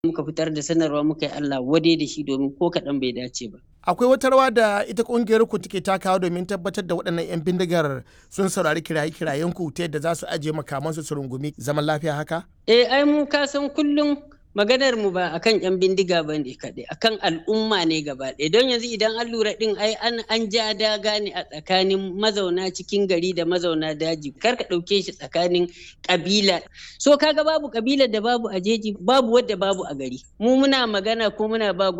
muka fitar da sanarwa muka yi Allah wade da shi domin ko kaɗan bai dace ba. Akwai wata rawa da ita kungiyar ku take takawa domin tabbatar da waɗannan 'yan bindigar sun saurari kiraye-kirayen ku ta yadda za su ajiye makamansu su rungumi zaman lafiya haka? Eh ai mu ka san kullum maganar mu ba akan yan bindiga ba ne kaɗai akan al'umma ne gaba ɗaya don yanzu idan an lura ɗin ai an an ja daga ne a tsakanin mazauna cikin gari da mazauna daji kar ka ɗauke shi tsakanin ƙabila so kaga babu ƙabilar da babu a jeji babu wadda babu a gari mu muna magana ko muna ba